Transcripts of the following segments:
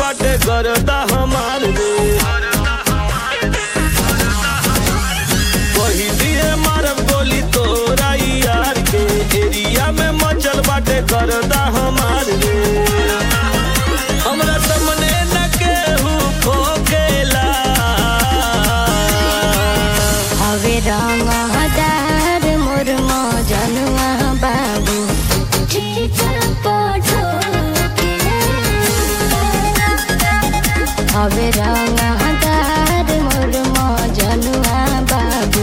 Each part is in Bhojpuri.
बाटे करता हमार रे वही दिए मारब गोली तोरा यार के एरिया में मचल बाटे करता हमार रे हमरा सामने न केहू खोकेला हवे रंग हदार मोर मजनुआ बाबू हवे रंग हदार मोर मजनुआ बाबू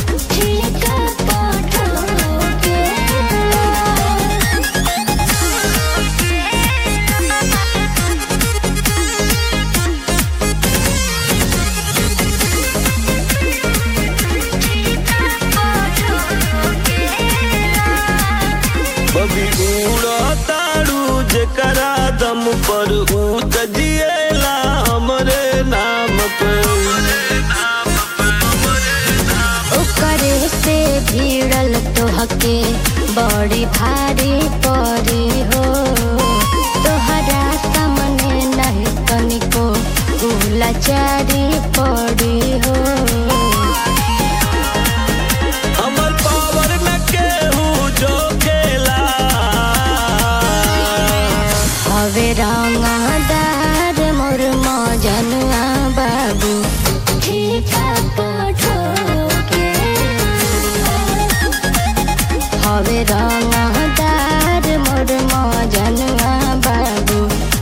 बबी उड़ताड़ू जेकरा दम पर ऊत जिएला हमरे नाम पे ओकरे से भिड़ल तोहके बड़ी भारी परी हो तोहरा सामने नहीं तनिको गुलाचारी पड़ी हो हमर पावर में केहू जो खेला हवे रंगदार मोर मजनुआ बाबू हवे रंगदार मोर मजनुआ बाबू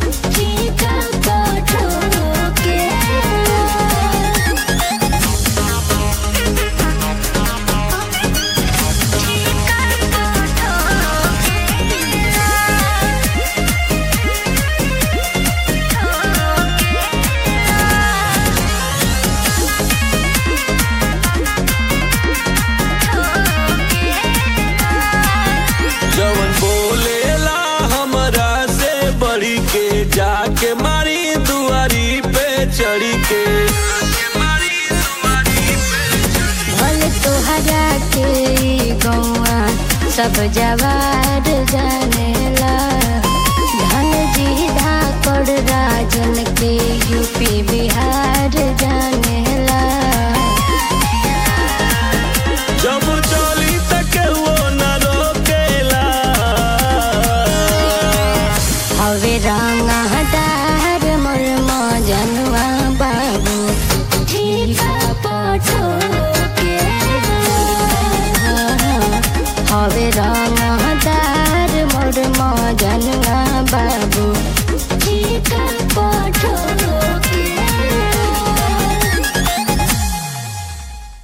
जवन बोलेला हमरा से बढ़ी के जाके मारी दुआरी पे चढ़ी के भले तोहरा के ई गौआ सब जवार जानेला धन जी धाकड़ राजन के यूपी बिहार जानेला जब चली त केहू न रोकेला हवे रंग हदार मोर मजनुआ बाबू हवे रंग हदार मोर मजनुआ